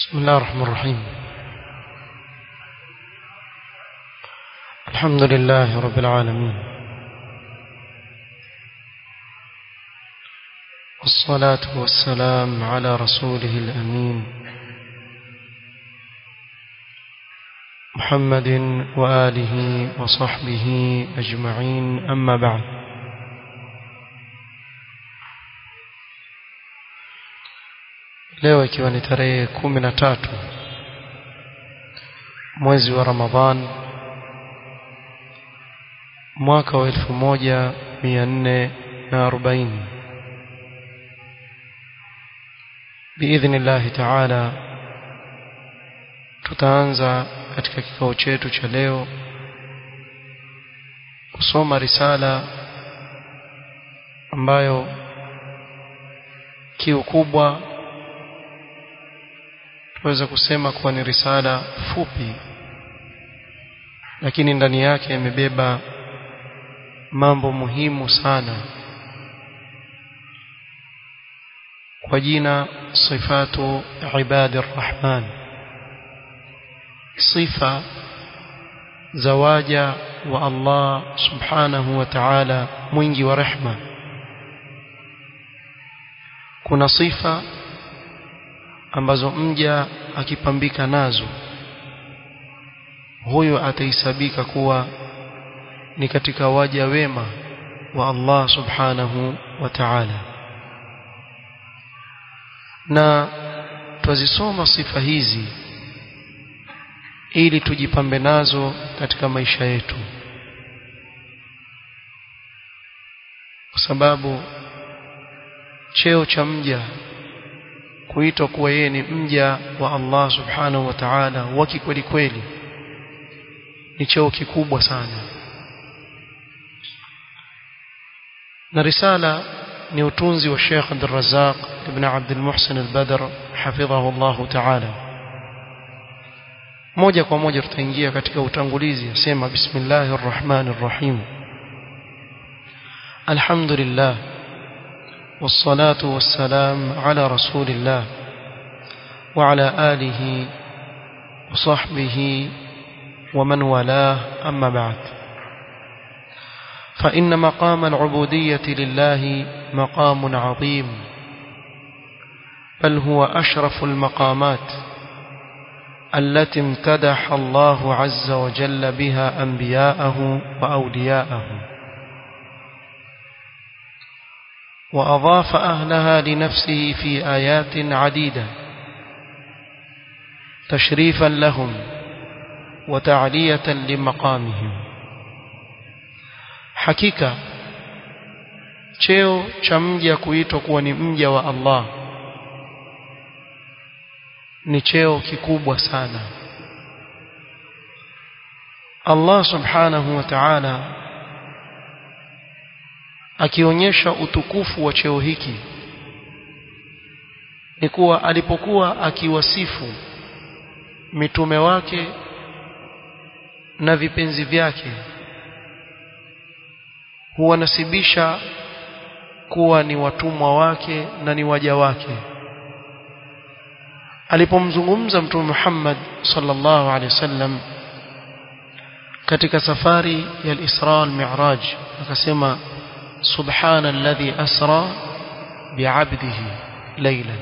بسم الله الرحمن الرحيم الحمد لله رب العالمين والصلاة والسلام على رسوله الأمين محمد وآله وصحبه أجمعين أما بعد leo ikiwa ni tarehe kumi na tatu mwezi wa Ramadhan mwaka wa elfu moja mia nne na arobaini biidhnillahi taala tutaanza katika kikao chetu cha leo kusoma risala ambayo kiu kubwa tunaweza kusema kuwa ni risala fupi lakini ndani yake imebeba mambo muhimu sana kwa jina sifatu ibadi rahman sifa za waja wa Allah subhanahu wa ta'ala mwingi wa rehma kuna sifa ambazo mja akipambika nazo huyo ataisabika kuwa ni katika waja wema wa Allah subhanahu wa ta'ala na twazisoma sifa hizi ili tujipambe nazo katika maisha yetu kwa sababu cheo cha mja kuitwa kuwa yeye ni mja wa Allah subhanahu wa ta'ala wa kikweli kweli ni cheo kikubwa sana na risala ni utunzi wa Sheikh Abdul Razzaq ibn Abdul Muhsin al-Badr hafidhahu Allah ta'ala moja kwa moja tutaingia katika utangulizi asema bismillahir rahmanir rahim alhamdulillah والصلاة والسلام على رسول الله وعلى آله وصحبه ومن والاه أما بعد فإن مقام العبودية لله مقام عظيم بل هو أشرف المقامات التي امتدح الله عز وجل بها أنبياءه وأولياءه وأضاف أهلها لنفسه في آيات عديدة تشريفا لهم وتعلية لمقامهم حقيقة cheo cha mja kuitwa kuwa ni mja wa Allah ni cheo kikubwa sana Allah subhanahu wa ta'ala akionyesha utukufu wa cheo hiki ni kuwa alipokuwa akiwasifu mitume wake na vipenzi vyake huwanasibisha kuwa ni watumwa wake na ni waja wake alipomzungumza mtume Muhammad sallallahu alaihi wasallam katika safari ya al-Isra al-Mi'raj akasema سبحان الذي أسرى بعبده ليلا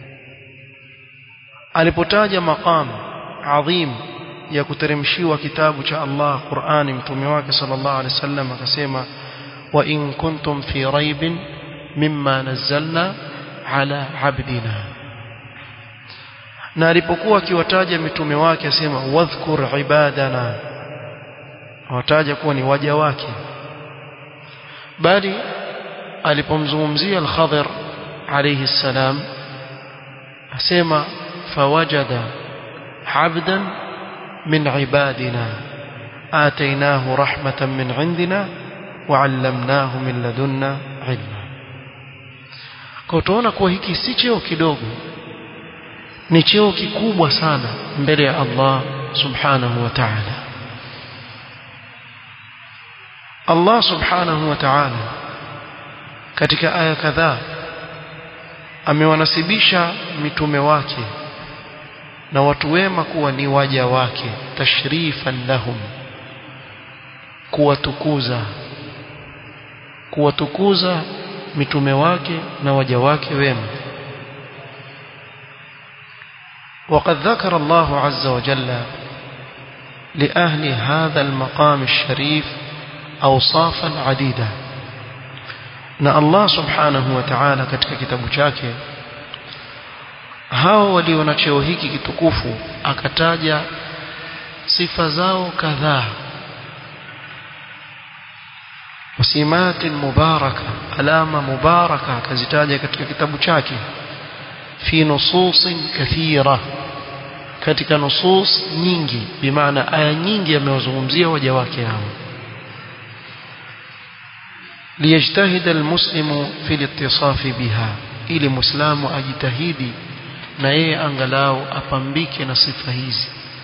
alipotaja maqam adhim ya kuteremshiwa kitabu cha Allah Qur'ani mtume wake sallallahu alaihi wasallam akasema wa in kuntum fi raibin mimma nazzalna ala abdina na alipokuwa akiwataja mitume wake asema wadhkur ibadana awataja kuwa ni waja wake bali alipomzungumzia al-Khadir alayhi salam asema fawajada abdan min ibadina atainahu rahmatan min indina وعلمناه من لدنا علما kwa tunaona kuwa hiki si cheo kidogo ni cheo kikubwa sana mbele ya Allah subhanahu wa ta'ala Allah subhanahu wa ta'ala katika aya kadhaa amewanasibisha mitume wake na watu wema kuwa ni waja wake tashrifan lahum kuwatukuza kuwatukuza mitume wake na waja wake wema وقد ذكر الله عز وجل لأهل هذا المقام الشريف أوصافا عديدة na Allah subhanahu wa ta'ala katika kitabu chake hao walio na cheo hiki kitukufu akataja sifa zao kadhaa wasimatin mubaraka alama mubaraka akazitaja katika kitabu chake fi nususin kathira katika nusus nyingi bimaana aya nyingi amewazungumzia waja wake hao ليجتهد المسلم في الاتصاف بها ili muislamu ajitahidi na yeye angalau apambike na sifa hizi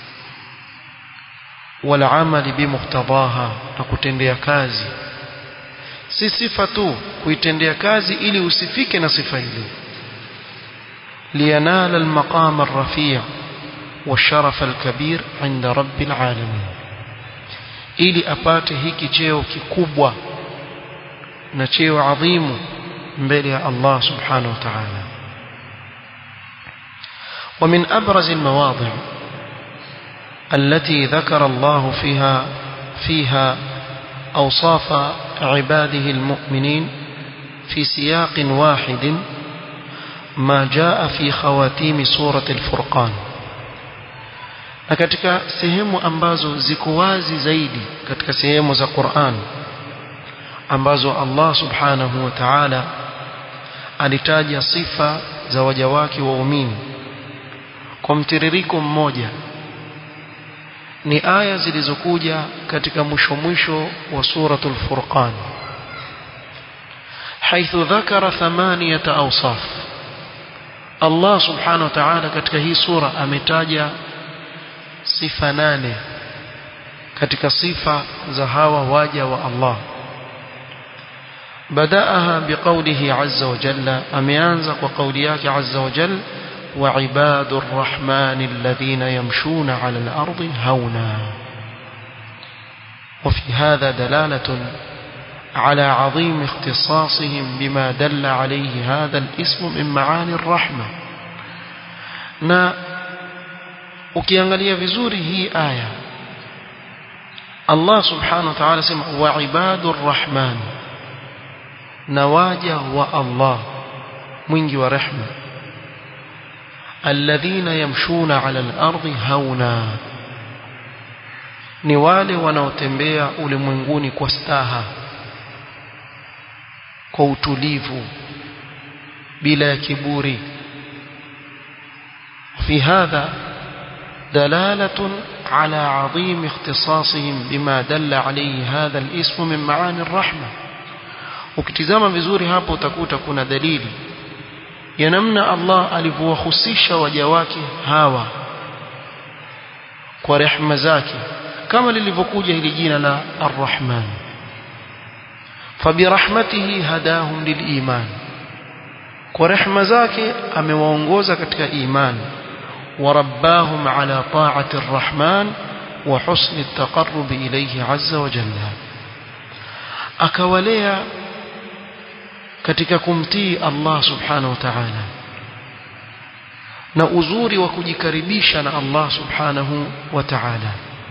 wala amali bimuqtadaha na kutendea kazi si sifa tu kuitendea kazi ili usifike na sifa ile liyanala almaqam arrafi' والشرف الكبير عند رب العالمين ili apate hiki cheo kikubwa na cheo adhimu mbele ya Allah subhanahu wa ta'ala ومن أبرز المواضع التي ذكر الله فيها فيها أوصاف عباده المؤمنين في سياق واحد ما جاء في خواتيم سورة الفرقان na katika sehemu ambazo ziko wazi zaidi katika sehemu za Qur'an ambazo Allah subhanahu wa ta'ala alitaja sifa za waja wake waumini kwa mtiririko mmoja ni aya zilizokuja katika mwisho mwisho wa suratul furqan حيث ذكر ثمانية أوصاف الله سبحانه وتعالى katika hii sura ametaja sifa nane katika sifa za hawa waja wa Allah بدأها بقوله عز وجل أميانزق وقولياك عز وجل وعباد الرحمن الذين يمشون على الأرض هونا وفي هذا دلالة على عظيم اختصاصهم بما دل عليه هذا الاسم من معاني الرحمة na ukiangalia vizuri hii aya Allah subhanahu wa ta'ala sema wa ibadur rahman na waja wa Allah mwingi wa rehma alladhina yamshuna ala al-ardi hauna ni wale wanaotembea ulimwenguni kwa staha kwa utulivu bila ya kiburi في هذا دلالة على عظيم اختصاصهم بما دل عليه هذا الاسم من معاني الرحمة ukitizama vizuri hapo utakuta kuna dalili ya namna Allah alivyowahusisha waja wake hawa kwa rehema zake kama lilivyokuja hili jina la Ar-Rahman fabirahmatihi hadahum liliman kwa rehema zake amewaongoza katika imani ورباهم على طاعة الرحمن وحسن التقرب إليه عز وجل أكوليا katika kumtii Allah subhanahu wa ta'ala na uzuri wa kujikaribisha na Allah subhanahu wa ta'ala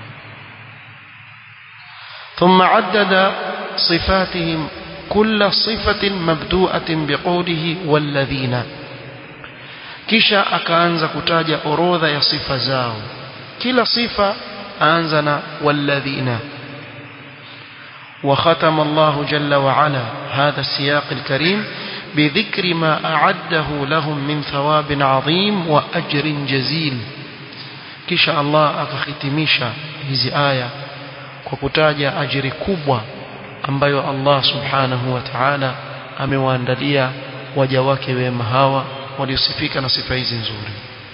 ثم عدد صفاتهم كل صفة مبدوءة بقوله والذين kisha akaanza kutaja orodha ya sifa zao kila sifa aanza na walladhina وختم الله جل وعلا هذا السياق الكريم بذكر ما أعده لهم من ثواب عظيم وأجر جزيل kisha Allah akakhitimisha hizi aya kwa kutaja ajiri kubwa ambayo Allah subhanahu wa ta'ala amewaandalia waja wake wema hawa waliosifika na sifa hizi nzuri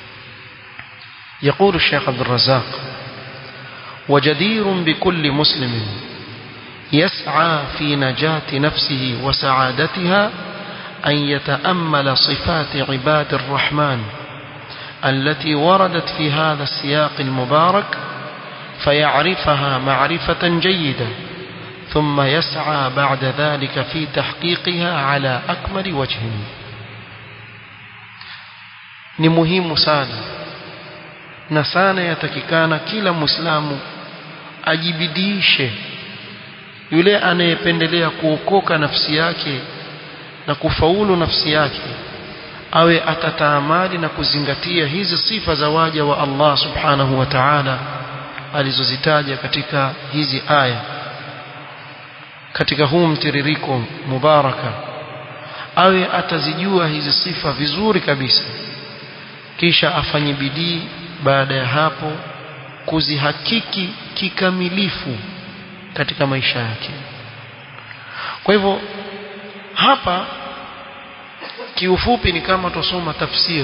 يقول الشيخ عبد الرزاق وجدير بكل مسلم يسعى في نجاة نفسه وسعادتها أن يتأمل صفات عباد الرحمن التي وردت في هذا السياق المبارك فيعرفها معرفة جيدة ثم يسعى بعد ذلك في تحقيقها على أكمل وجه ni muhimu sana na sana yatakikana kila muislamu ajibidiishe yule anayependelea kuokoka nafsi yake na kufaulu nafsi yake awe atataamali na kuzingatia hizi sifa za waja wa Allah subhanahu wa ta'ala alizozitaja katika hizi aya katika huu mtiririko mubaraka awe atazijua hizi sifa vizuri kabisa kisha afanye bidii baada ya hapo kuzihakiki kikamilifu katika maisha yake kwa hivyo hapa kiufupi ni kama tusoma tafsir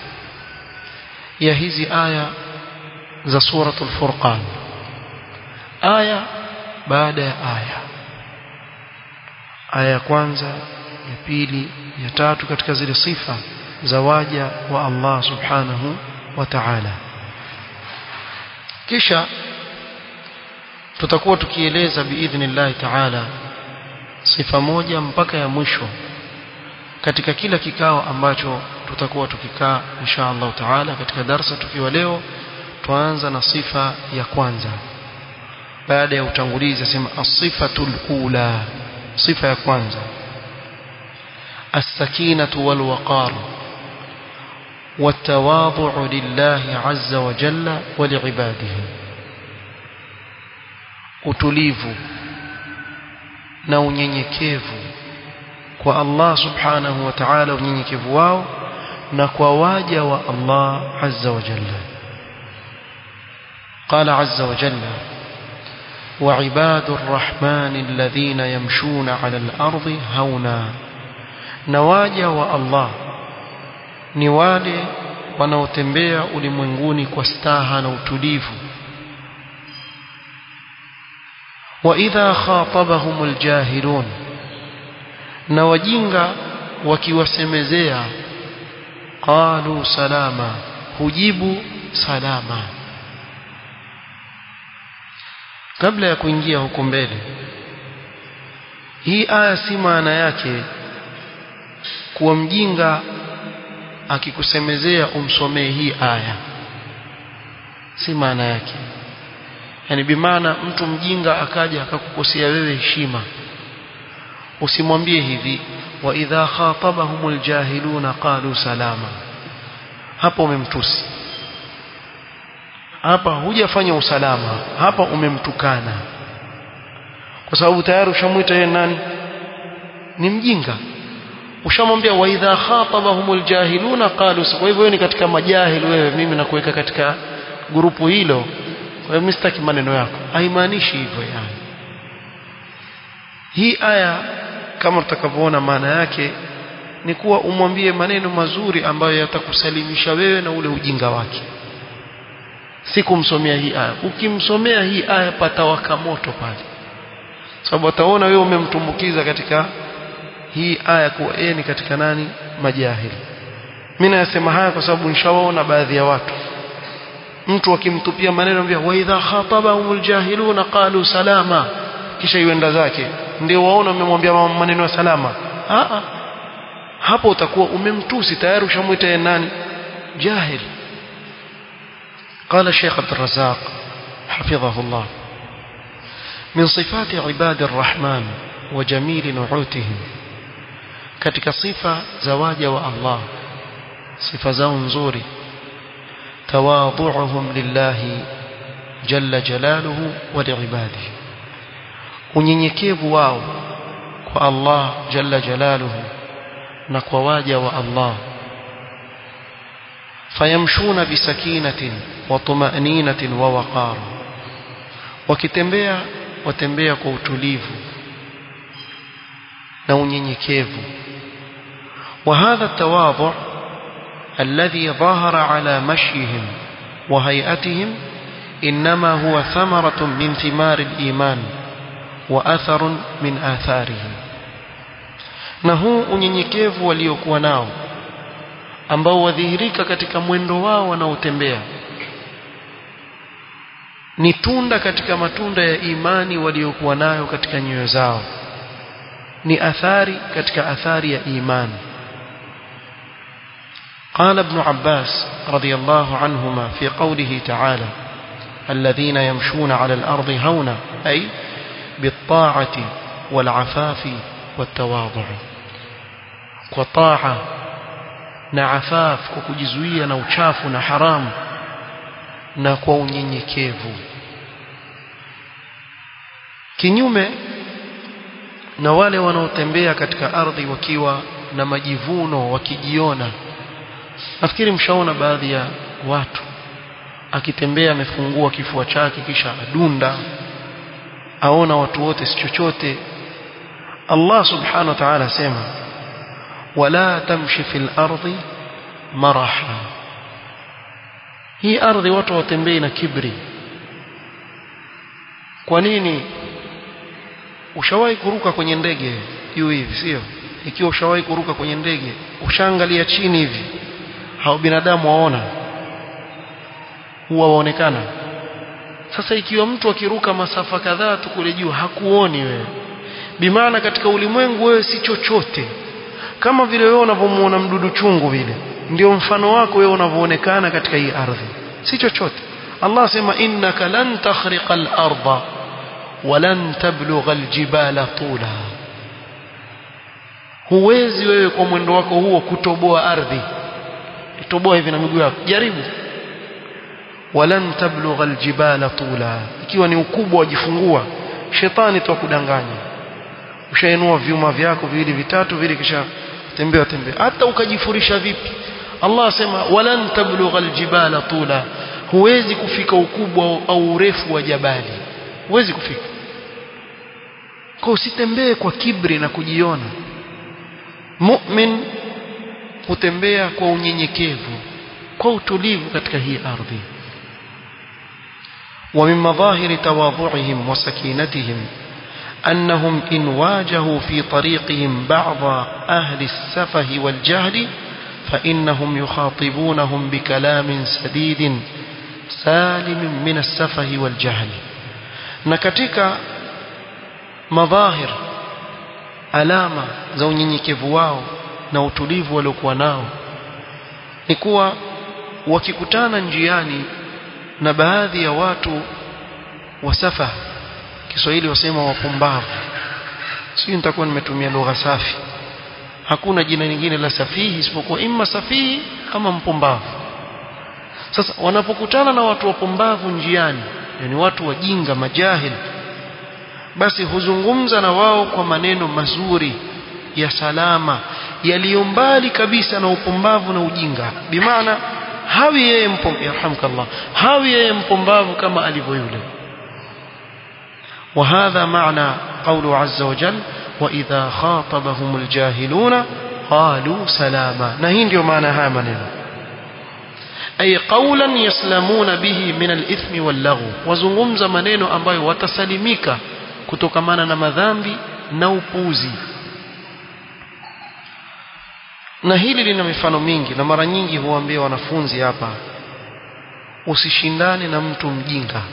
ya hizi aya za suratul furqan aya baada ya aya aya ya kwanza ya pili ya tatu katika zile sifa za waja wa Allah subhanahu wa ta'ala kisha tutakuwa tukieleza biidhnillah ta'ala sifa moja mpaka ya mwisho katika kila kikao ambacho tutakuwa tukikaa insha Allah taala katika darsa tukiwa leo tuanza na sifa ya kwanza baada ya utangulizi asema as-sifatul ula sifa ya kwanza as-sakinatu wal waqar والتواضع لله عز وجل ولعباده utulivu na unyenyekevu kwa Allah subhanahu wa ta'ala unyenyekevu wao na kwa waja wa Allah azza wa jalla قال عز وجل وعباد الرحمن الذين يمشون على الأرض هونا نواجا والله ni wale wanaotembea ulimwenguni kwa staha na utulivu وإذا خاطبهم الجاهلون na wajinga wakiwasemezea qalu salama hujibu salama kabla ya kuingia huko mbele hii aya si maana yake kuwa mjinga akikusemezea umsomee hii aya si maana yake yani bimaana mtu mjinga akaja akakukosea wewe heshima usimwambie hivi wa idha khatabahumul jahiluna qalu salama hapo umemtusi hapa hujafanya usalama hapa umemtukana kwa sababu tayari ushamwita yeye nani ni mjinga ushamwambia wa idha khatabahumul jahiluna qalu kwa hivyo ni katika majahil wewe mimi nakuweka katika grupu hilo kwa hiyo mimi sitaki maneno yako haimaanishi hivyo yani hii aya kama tutakavyoona maana yake ni kuwa umwambie maneno mazuri ambayo yatakusalimisha wewe na ule ujinga wake si kumsomea hii aya ukimsomea hii aya patawaka moto pale sababu ataona wewe umemtumbukiza katika hii aya kuwa yeye ni katika nani majahili mimi nasema haya kwa sababu nishawaona baadhi ya watu mtu akimtupia maneno ambia wa idha khatabahumul jahiluna qalu salama kisha yuenda zake ndio waona umemwambia maneno ya salama a hapo utakuwa umemtusi tayari ushamwita yeye nani jahil قال الشيخ عبد الرزاق حفظه الله من صفات عباد الرحمن وجميل نعوتهم katika sifa za waja wa Allah sifa zao nzuri tawadhu'uhum lillahi jalla jalaluhu wa liibadihi unyenyekevu wao kwa Allah jalla jalaluhu na kwa waja wa Allah fayamshuna bisakinatin wa tuma'ninatin wa waqar wakitembea watembea kwa utulivu na unyenyekevu وهذا التواضع الذي ظهر على مشيهم وهيئتهم إنما هو ثمرة من ثمار الإيمان وأثر من آثاره na huu unyenyekevu waliokuwa nao ambao wadhihirika katika mwendo wao wanaotembea ni tunda katika matunda ya imani waliokuwa nayo katika nyoyo zao ni athari katika athari ya imani قال ابن عباس رضي الله عنهما في قوله تعالى الذين يمشون على الأرض هونا أي بالطاعة والعفاف والتواضع وطاعة نعفاف وكجزوية نوشاف نحرام نكو unyenyekevu kinyume na wale wanaotembea katika ardhi wakiwa na majivuno wakijiona nafikiri mshaona baadhi ya watu akitembea amefungua kifua chake kisha adunda aona watu wote si chochote Allah subhanahu wa ta'ala sema wala tamshi fil ardi maraha hii ardhi watu watembei na kibri kwa nini ushawahi kuruka kwenye ndege juu hivi sio ikiwa ushawahi kuruka kwenye ndege ushaangalia chini hivi hao binadamu waona huwa waonekana sasa ikiwa mtu akiruka masafa kadhaa tu kule juu hakuoni wewe bimaana katika ulimwengu wewe si chochote kama vile wewe unavyomuona mdudu chungu vile ndio mfano wako wewe unavyoonekana katika hii ardhi si chochote Allah sema innaka lan takhriqa al-ardha walan tablugha al-jibala tula huwezi wewe kwa mwendo wako huo kutoboa ardhi itoboa hivi na miguu yako jaribu walan tablugha aljibala tula ikiwa ni ukubwa wajifungua shetani tu akudanganya ushainua vyuma vyako viwili vitatu vile kisha tembea tembea hata ukajifurisha vipi Allah asema walan tablugha aljibala tula huwezi kufika ukubwa au urefu wa jabali huwezi kufika kwa usitembee kwa kibri na kujiona mu'min hutembea kwa unyenyekevu kwa utulivu katika hii ardhi ومن مظاهر تواضعهم وسكينتهم أنهم إن واجهوا في طريقهم بعض أهل السفه والجهل فإنهم يخاطبونهم بكلام سديد سالم من السفه والجهل نكتك مظاهر alama za unyenyekevu wao na utulivu waliokuwa nao ni kuwa wakikutana njiani na baadhi ya watu wasafa Kiswahili wasema wapumbavu sio nitakuwa nimetumia lugha safi hakuna jina lingine la safihi isipokuwa imma safihi ama mpumbavu sasa wanapokutana na watu wapumbavu njiani yani watu wajinga majahil basi huzungumza na wao kwa maneno mazuri ya salama yaliyo mbali kabisa na upumbavu na ujinga bimaana hawi yeye mpumbavu yarhamkallah hawi yeye mpumbavu kama alivyo yule وهذا معنى قوله عز وجل وإذا خاطبهم الجاهلون قالوا سلاما نهين ndio maana haya maneno ay qawlan yaslamuna bihi min al-ithmi wal-lagw wazungumza maneno ambayo watasalimika kutokamana na madhambi na upuzi na hili lina mifano mingi na mara nyingi huambia wanafunzi hapa usishindane na mtu mjinga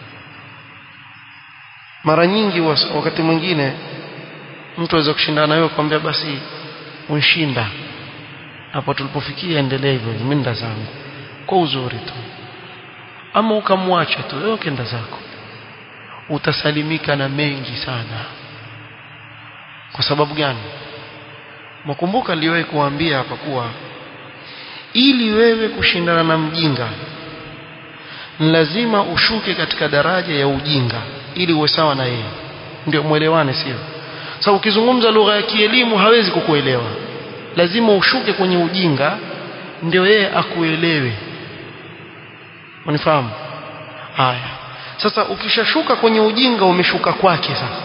mara nyingi wakati mwingine mtu aweza kushindana nawe kwambia basi unshinda hapo tulipofikia endelea hivyo mimi nda zangu kwa uzuri tu ama ukamwacha tu wewe kenda zako utasalimika na mengi sana kwa sababu gani mkumbuka niliwahi kuambia hapa kuwa ili wewe kushindana na mjinga lazima ushuke katika daraja ya ujinga ili uwe sawa na yeye ndio mwelewane sio sasa so, ukizungumza lugha ya kielimu hawezi kukuelewa lazima ushuke kwenye ujinga ndio yeye akuelewe unifahamu haya sasa ukishashuka kwenye ujinga umeshuka kwake sasa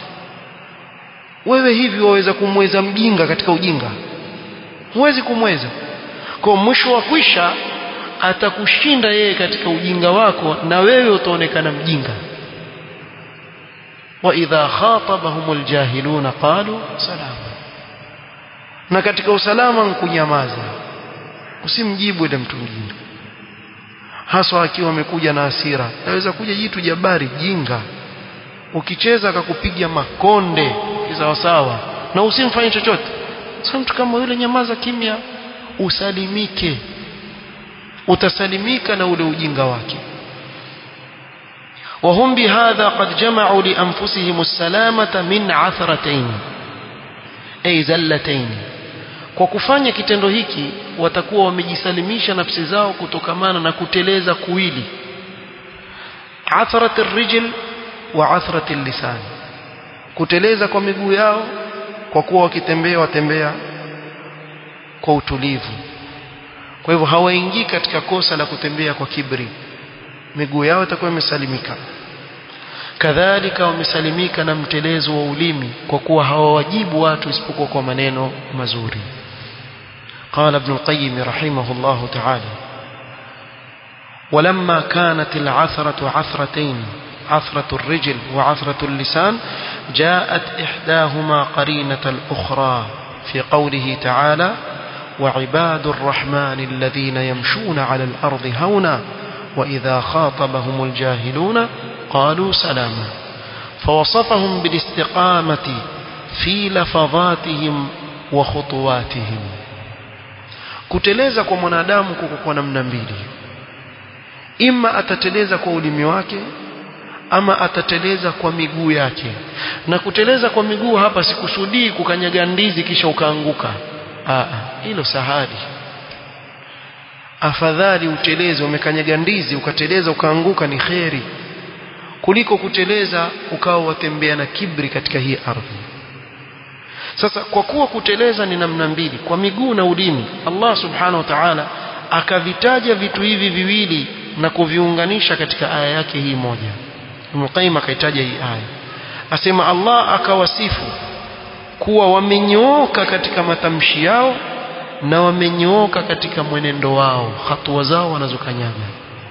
wewe hivi waweza kumweza mjinga katika ujinga huwezi kumweza kwa mwisho wa kwisha atakushinda yeye katika ujinga wako na wewe utaonekana mjinga wa idha khatabahumul jahiluna qalu salama na katika usalama nkunyamaza usimjibu ile mtu mwingine haswa akiwa amekuja na hasira naweza kuja jitu jabari jinga ukicheza akakupiga makonde sawa sawa na usimfanye chochote sasa mtu kama yule nyamaza kimya usalimike utasalimika na ule ujinga wake وهم بهذا قد جمعوا لأنفسهم السلامة من عثرتين أي زلتين kwa kufanya kitendo hiki watakuwa wamejisalimisha nafsi zao kutokamana na kuteleza kuwili athrat arrijl wa athrat lisan kuteleza kwa miguu yao kwa kuwa wakitembea watembea kwa utulivu kwa hivyo hawaingii katika kosa la kutembea kwa kibri miguu yao itakuwa imesalimika kadhalika wamesalimika na mtelezo wa ulimi kwa kuwa hawawajibu watu isipokuwa kwa maneno mazuri قال ابن القيم رحمه الله تعالى ولما كانت العثرة عثرتين عثرة الرجل وعثرة اللسان جاءت إحداهما قرينة الأخرى في قوله تعالى وعباد الرحمن الذين يمشون على الأرض هونا وإذا خاطبهم الجاهلون قالوا سلاما فوصفهم بالاستقامة في لفظاتهم وخطواتهم kuteleza kwa mwanadamu kuko kwa namna mbili ima atateleza kwa ulimi wake ama atateleza kwa miguu yake na kuteleza kwa miguu hapa sikusudii kukanyaga ndizi kisha ukaanguka hilo sahali afadhali uteleze umekanyaga ndizi ukateleza ukaanguka ni kheri kuliko kuteleza ukawa watembea na kibri katika hii ardhi sasa kwa kuwa kuteleza ni namna mbili kwa miguu na ulimi Allah subhanahu wa ta'ala akavitaja vitu hivi viwili na kuviunganisha katika aya yake hii moja Ibn akaitaja hii aya asema Allah akawasifu kuwa wamenyooka katika matamshi yao na wamenyooka katika mwenendo wao hatua zao wanazokanyaga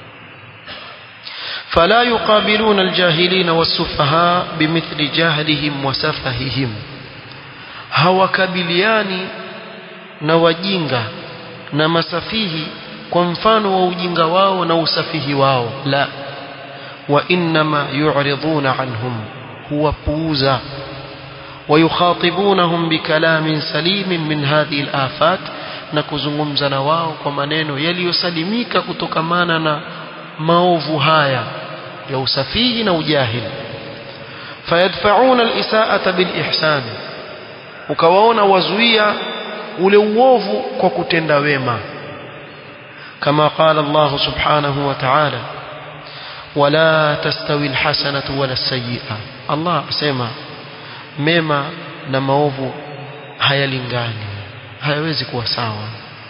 فلا يقابلون الجاهلين والسفهاء بمثل جهلهم وسفههم hawakabiliani na wajinga na masafihi kwa mfano wa ujinga wao na usafihi wao la wa inma yu'riduna anhum huwapuuza ويخاطبونهم بكلام سليم من هذه الآفات na kuzungumza na wao kwa maneno yaliyosalimika kutokamana na maovu haya ya usafihi na ujahili fayadfa'una al-isa'ata bil-ihsan ukawaona wazuia ule uovu kwa kutenda wema kama qala Allah subhanahu wa ta'ala wala tastawi al-hasanatu wala as-sayyi'a Allah asema mema na maovu hayalingani hayawezi kuwa sawa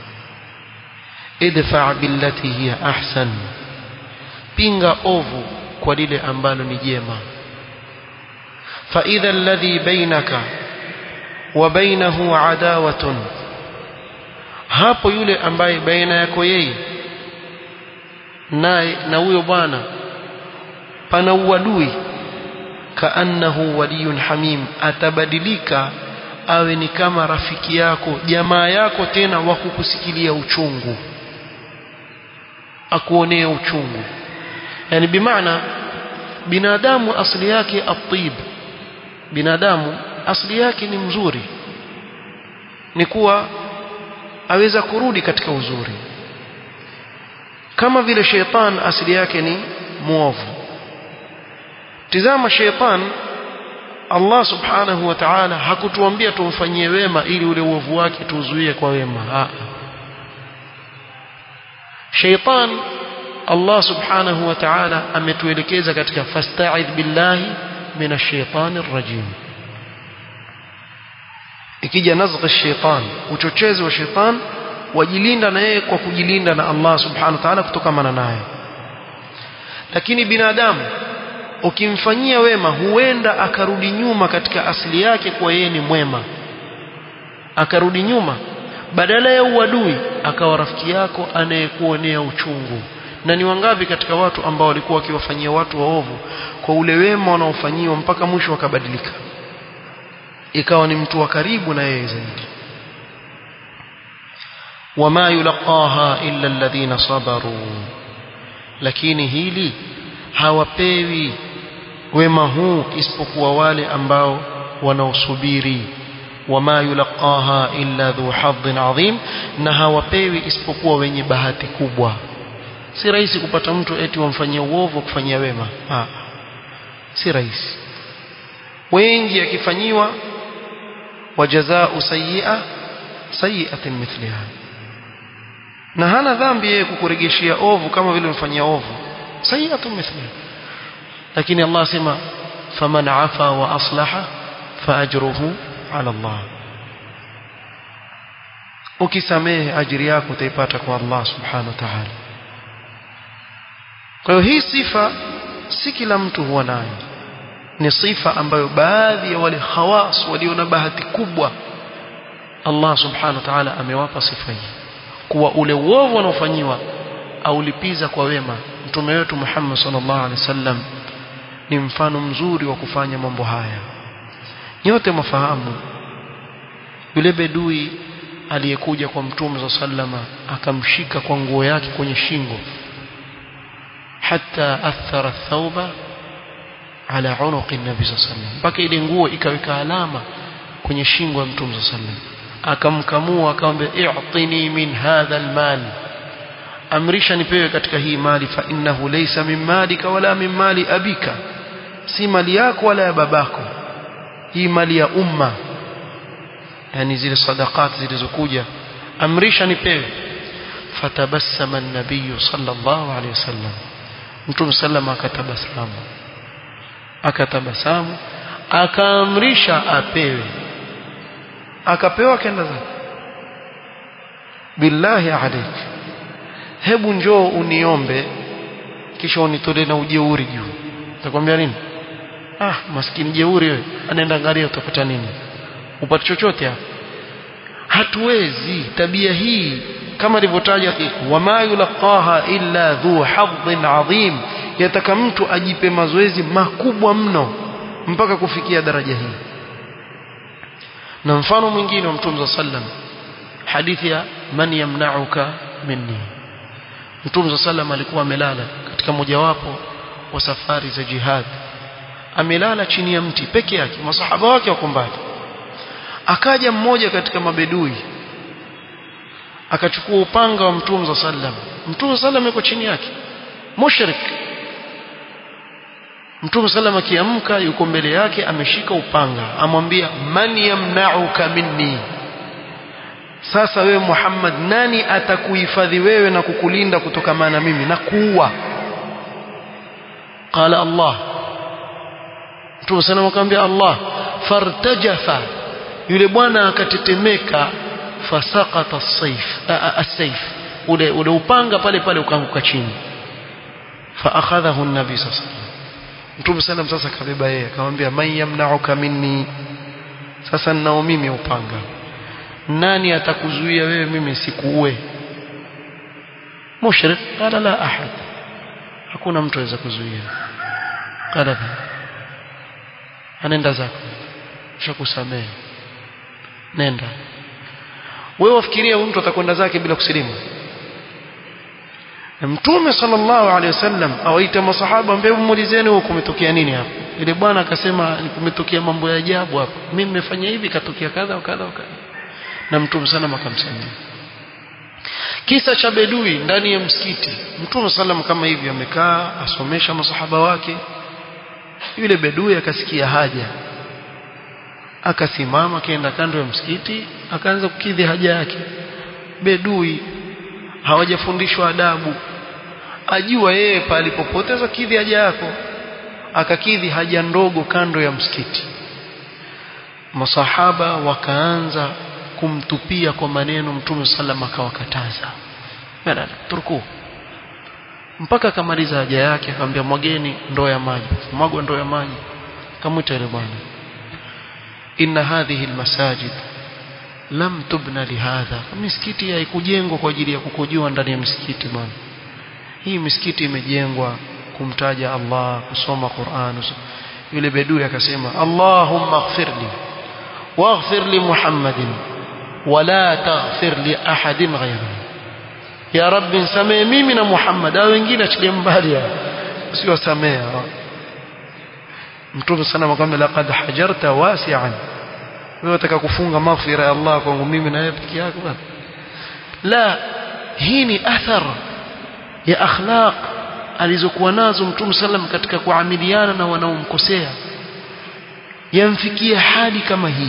idfa billati hiya ahsan pinga ovu kwa lile ambalo ni jema fa idha alladhi bainaka wa bainahu adawatun hapo yule ambaye baina yako yeye naye na huyo bwana pana uadui kaannahu waliyun hamim atabadilika awe ni kama rafiki yako jamaa yako tena wa kukusikilia uchungu akuonea uchungu yani bimaana binadamu asili yake atib binadamu asili yake ni mzuri ni kuwa aweza kurudi katika uzuri kama vile sheitan asili yake ni muovu tizama sheitan Allah subhanahu wa ta'ala hakutuambia tumfanyie wema ili ule uovu wake tuuzuie kwa wema Haa. sheitan Allah subhanahu wa ta'ala ametuelekeza katika fasta'idh billahi minash shaitani rajim ikija nazgha shaitan uchochezi wa shaitan wajilinda na yeye kwa kujilinda na Allah subhanahu wa ta'ala kutokana naye lakini binadamu ukimfanyia wema huenda akarudi nyuma katika asili yake kwa yeye ni mwema akarudi nyuma badala ya uadui akawa rafiki yako anayekuonea uchungu na ni wangapi katika watu ambao walikuwa wakiwafanyia watu waovu kwa ule wema wanaofanyiwa mpaka mwisho wakabadilika ikawa ni mtu wa karibu na yeye zaidi wama yulqaha illa alladhina sabaru lakini hili hawapewi wema huu isipokuwa wale ambao wanaosubiri wama yulqaha illa dhu hadhin adhim na hawapewi isipokuwa wenye bahati kubwa si rahisi kupata mtu eti wamfanyia uovu kufanyia wema ha. si rahisi wengi akifanyiwa wajazaa sayyi'a sayyi'atin mithliha na hana dhambi yeye kukuregeshia ovu kama vile umfanyia ovu sayyi'atun mithliha lakini Allah asema faman afa wa aslaha fa ajruhu ala Allah ukisamehe ajiri yako utaipata kwa Allah subhanahu wa ta'ala kwa hiyo hii sifa si kila mtu huwa nayo ni sifa ambayo baadhi ya wale khawas walio na bahati kubwa Allah subhanahu wa ta'ala amewapa sifa hii kuwa ule uovu unaofanyiwa aulipiza kwa wema mtume wetu Muhammad sallallahu alaihi wasallam ni mfano mzuri wa kufanya mambo haya nyote mafahamu yule bedui aliyekuja kwa mtume za sallama akamshika kwa nguo yake kwenye shingo hata athara thauba ala unuqi nabi sallam mpaka ile nguo ikaweka alama kwenye shingo ya mtume sallam akamkamua akamwambia i'tini min hadha almal amrisha nipewe katika hii mali fa innahu laysa min malika wala min mali abika si mali yako wala ya babako hii mali ya umma yani zile sadaqat zilizokuja amrisha nipewe fatabassama an-nabiy sallallahu alayhi wasallam mtume sallam akatabasamu akatabasamu akaamrisha apewe akapewa kenda zake billahi alaik hebu njoo uniombe kisha unitolee na ujeuri juu utakwambia nini ah maskini jeuri wewe anaenda angalia utapata nini upate chochote hapo hatuwezi tabia hii kama ilivyotaja wama yulqaha illa dhu hadhin adhim yataka mtu ajipe mazoezi makubwa mno mpaka kufikia daraja hii na mfano mwingine wa mtume sallam hadithi ya man yamna'uka minni mtume sallam alikuwa amelala katika mojawapo wa safari za jihad amelala chini ya mti peke yake masahaba wake wako mbali akaja mmoja katika mabedui akachukua upanga wa mtume sallam mtume sallam yuko chini yake mushrik mtume sallam akiamka yuko mbele yake ameshika upanga amwambia man yamna'uka minni sasa wewe Muhammad nani atakuhifadhi wewe na kukulinda kutokana na mimi na kuua qala Allah mtume sallam akamwambia Allah fartajafa yule bwana akatetemeka fasaqata as-sayf as-sayf ule ule upanga pale pale ukaanguka chini fa akhadhahu an-nabi sallallahu alayhi wasallam Mtume sallam sasa kabeba yeye akamwambia man yamna'uka minni sasa ninao mimi upanga nani atakuzuia wewe mimi sikuue mushrik qala la ahad hakuna mtu aweza kuzuia qala anaenda zako shakusamehe nenda wewe wafikiria mtu atakwenda zake bila kusilimu Mtume sallallahu alaihi wasallam awaita masahaba ambao muulizeni huko kumetokea nini hapo. Ile bwana akasema kumetokea mambo ya ajabu hapo. Mimi nimefanya hivi katokea kadha kadha kadha. Na Mtume sana akamsamia. Kisa cha bedui ndani ya msikiti. Mtume sallam kama hivi amekaa asomesha masahaba wake. Yule bedui akasikia haja. Akasimama kaenda kando ya msikiti akaanza kukidhi haja yake. Bedui hawajafundishwa adabu ajua yeye palipopoteza kidhi haja yako akakidhi haja ndogo kando ya msikiti masahaba wakaanza kumtupia kwa maneno mtume sallam akawakataza bala turku mpaka akamaliza haja yake akamwambia mwageni ndoo ya maji mwagwa ndoo ya maji kamwita yule bwana inna hadhihi almasajid lam tubna lihadha misikiti haikujengwa kwa ajili ya kukojoa ndani ya misikiti bwana hii misikiti imejengwa kumtaja Allah kusoma Qur'an yule bedui akasema Allahumma ighfirli waghfir li Muhammadin wala taghfir li ahadin ghayruhu ya rabbi nisamee mimi na Muhammad au wengine achilie mbali usiwasamee mtume sana akamwambia laqad hajarta wasi'an wewe unataka kufunga maghfira ya Allah kwangu mimi na wewe peke yako bwana la hii ni athar ya akhlaq alizokuwa nazo mtume sallam katika kuamiliana na wanaomkosea yamfikia hali kama hii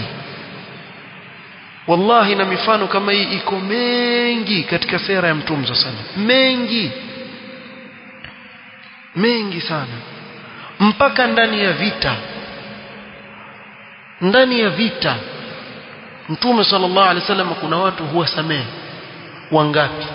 wallahi na mifano kama hii iko mengi katika sera ya mtume sana mengi mengi sana mpaka ndani ya vita ndani ya vita mtume sallallahu alaihi wasallam kuna watu huwasamehe wangapi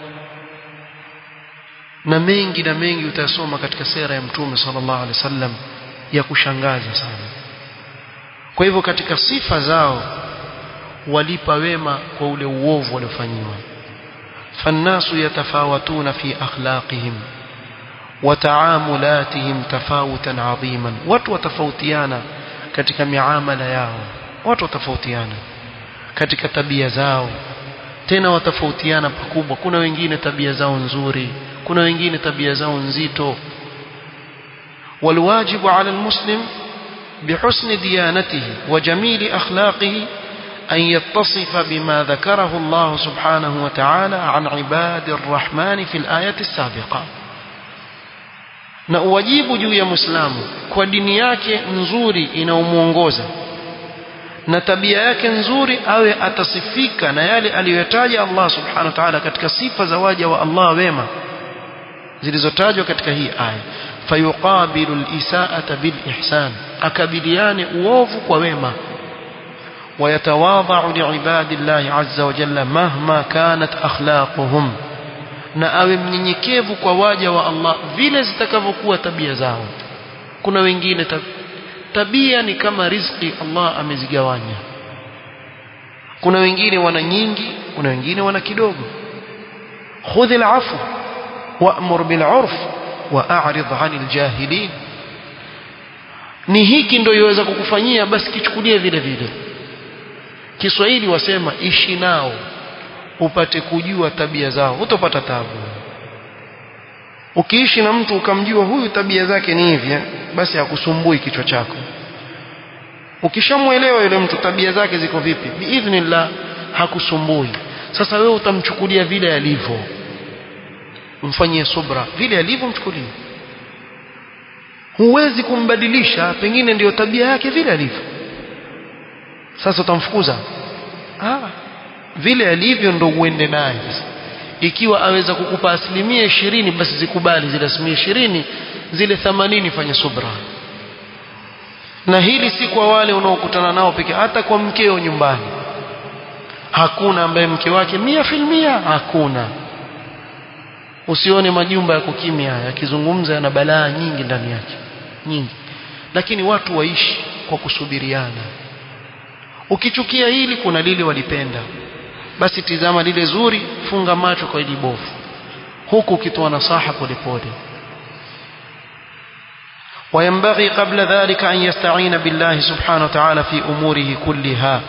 na mengi na mengi utasoma katika sera ya mtume sallallahu alaihi wasallam ya kushangaza sana kwa hivyo katika sifa zao walipa wema kwa ule uovu waliofanyiwa fannasu yatafawatuna fi akhlaqihim wa taamulatihim tafawutan adhiman watu watafautiana katika miamala yao watu watafautiana katika tabia zao tena watafautiana pakubwa kuna wengine tabia zao nzuri kuna wengine tabia zao nzito والواجب على المسلم بحسن ديانته وجميل أخلاقه أن يتصف بما ذكره الله سبحانه وتعالى عن عباد الرحمن في الآية السابقة na uwajibu juu ya Muislamu kwa dini yake nzuri inayomuongoza na tabia yake nzuri awe atasifika na yale aliyoyataja Allah subhanahu wa ta'ala katika sifa za waja wa Allah wema zilizotajwa katika hii aya fayuqabilu al-isaa'ata bil ihsan akabiliane uovu kwa wema ويتواضع لعباد الله عز وجل مهما كانت أخلاقهم na awe mnyenyekevu kwa waja wa Allah vile zitakavyokuwa tabia zao kuna wengine tab tabia ni kama riziki Allah amezigawanya kuna wengine wana nyingi kuna wengine wana kidogo khudh al-afwa wa'mur bil 'urf wa'rid 'anil jahilin ni hiki ndio iweza kukufanyia basi kichukulie vile vile Kiswahili wasema ishi nao upate kujua tabia zao utopata tabu ukiishi na mtu ukamjua huyu tabia zake ni hivi basi hakusumbui kichwa chako ukishamwelewa yule mtu tabia zake ziko vipi biidhnillah hakusumbui sasa wewe utamchukulia vile alivyo mfanyie subra vile alivyo mchukulie huwezi kumbadilisha pengine ndiyo tabia yake vile alivyo sasa utamfukuza ah vile alivyo ndo uende naye ikiwa aweza kukupa asilimia ishirini basi zikubali zile asilimia ishirini zile themanini fanya subra na hili si kwa wale unaokutana nao pekee hata kwa mkeo nyumbani hakuna ambaye mke wake mia filmia hakuna usione majumba ya kukimya yakizungumza yana balaa nyingi ndani yake nyingi lakini watu waishi kwa kusubiriana ukichukia hili kuna lile walipenda basi tizama lile zuri funga macho kwa ili bovu huku ukitoa nasaha polepole وينبغي قبل ذلك أن يستعين بالله سبحانه وتعالى في أموره كلها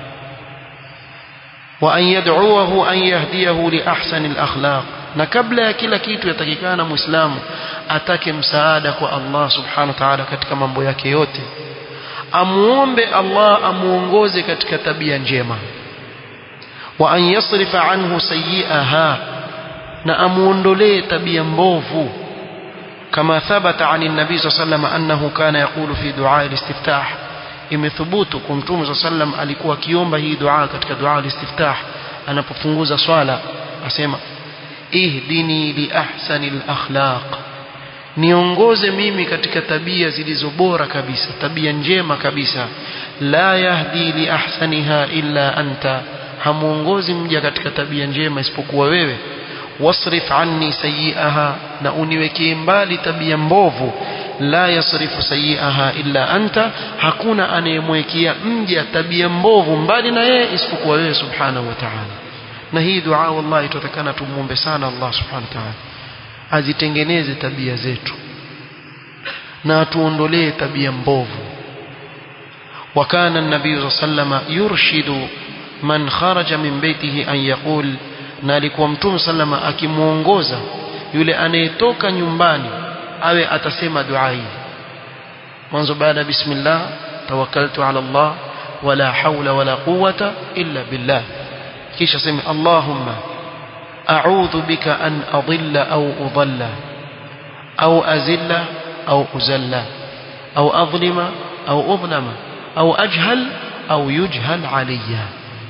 وأن يدعوه أن يهديه لأحسن الأخلاق na kabla ya kila kitu yatakikana muislamu atake msaada kwa Allah subhanahu wa ta'ala katika mambo yake yote amuombe Allah amuongoze katika tabia njema wa an yasrifa anhu sayyi'aha na amuondolee tabia mbovu kama thabata ani nabii sallam annahu kana yaqulu fi du'a al-istiftah imethubutu kwa mtume sallam alikuwa akiomba hii dua katika dua al-istiftah anapofunguza swala asema ihdini li ahsani al-akhlaq niongoze mimi katika tabia zilizo bora kabisa tabia njema kabisa la yahdi li ahsaniha illa anta hamuongozi mja katika tabia njema isipokuwa wewe wasrif anni sayiaha na uniwekee mbali tabia mbovu la yasrifu sayiaha illa anta hakuna anayemwekea mja tabia mbovu mbali na yeye isipokuwa wewe subhanahu wa ta'ala na hii dua wallahi tutakana tumuombe sana Allah subhanahu wa ta'ala azitengeneze tabia zetu na atuondolee tabia mbovu وكان النبي صلى الله عليه وسلم يرشد man kharaja min baitihi an yaqul na alikuwa mtume sallama akimuongoza yule anayetoka nyumbani awe atasema dua hii mwanzo baada bismillah tawakkaltu ala Allah wala hawla wala quwwata illa billah kisha sema Allahumma a'udhu bika an adilla au udalla au azilla au uzalla au adlima au udlama au ajhal au yujhal alayya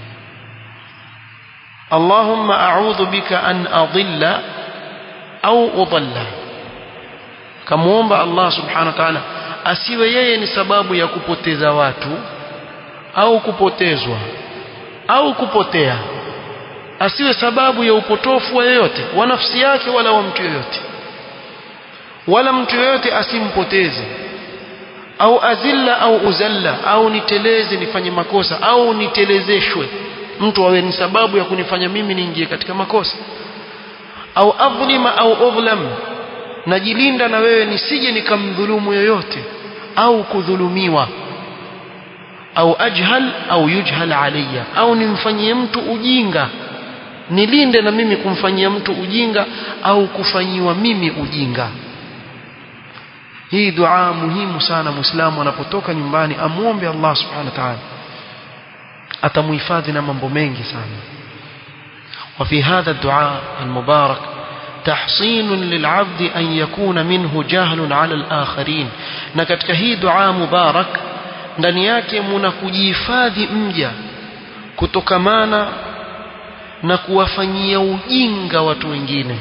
اللهم أعوذ بك أن أضل أو أضل كموomba Allah subhanahu wa ta'ala asiwe yeye ni sababu ya kupoteza watu au kupotezwa au kupotea asiwe sababu ya upotofu wa yoyote wa nafsi yake wala wa mtu yoyote wala mtu yoyote asimpoteze au azilla au uzalla au niteleze nifanye makosa au nitelezeshwe mtu awe ni sababu ya kunifanya mimi niingie katika makosa au adhlima au udhlam najilinda na wewe nisije nikamdhulumu yoyote au kudhulumiwa au ajhal au yujhal alayya au nimfanyie mtu ujinga nilinde na mimi kumfanyia mtu ujinga au kufanyiwa mimi ujinga hii dua muhimu sana muislamu anapotoka nyumbani amuombe Allah subhanahu wa ta'ala atamuhifadhi na mambo mengi sana وفي هذا الدعاء المبارك تحصين للعبد أن يكون منه جهل على الآخرين na katika hii dua mubarak ndani yake muna kujihifadhi mja kutokamana na kuwafanyia ujinga watu wengine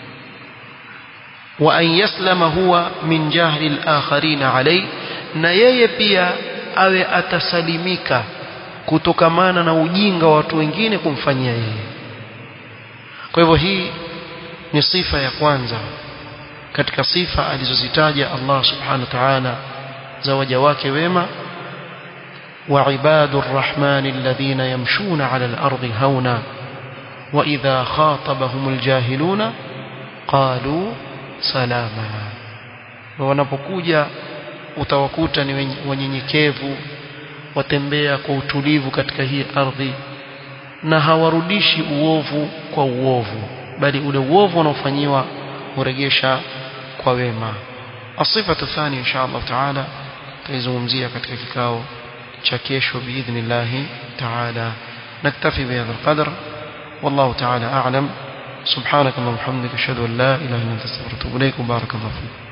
wa an yaslama huwa min jahli al-akharin alay na yeye pia awe atasalimika kutokamana na ujinga wa watu wengine kumfanyia yeye kwa hivyo hii ni sifa ya kwanza katika sifa alizozitaja Allah subhanahu wa ta'ala za waja wake wema وعباد الرحمن الذين يمشون على الأرض هونا وإذا خاطبهم الجاهلون قالوا سلاما wanapokuja utawakuta ni wanyenyekevu watembea kwa utulivu katika hii ardhi na hawarudishi uovu kwa uovu bali ule uovu unaofanyiwa huregesha kwa wema asifatu thani insha Allah taala taizungumzia katika kikao cha kesho biidhnillah taala naktafi bihadha alqadr والله تعالى أعلم سبحانك اللهم وبحمدك أشهد أن لا إله إلا أنت أستغفرك وأتوب إليك وبارك الله فيك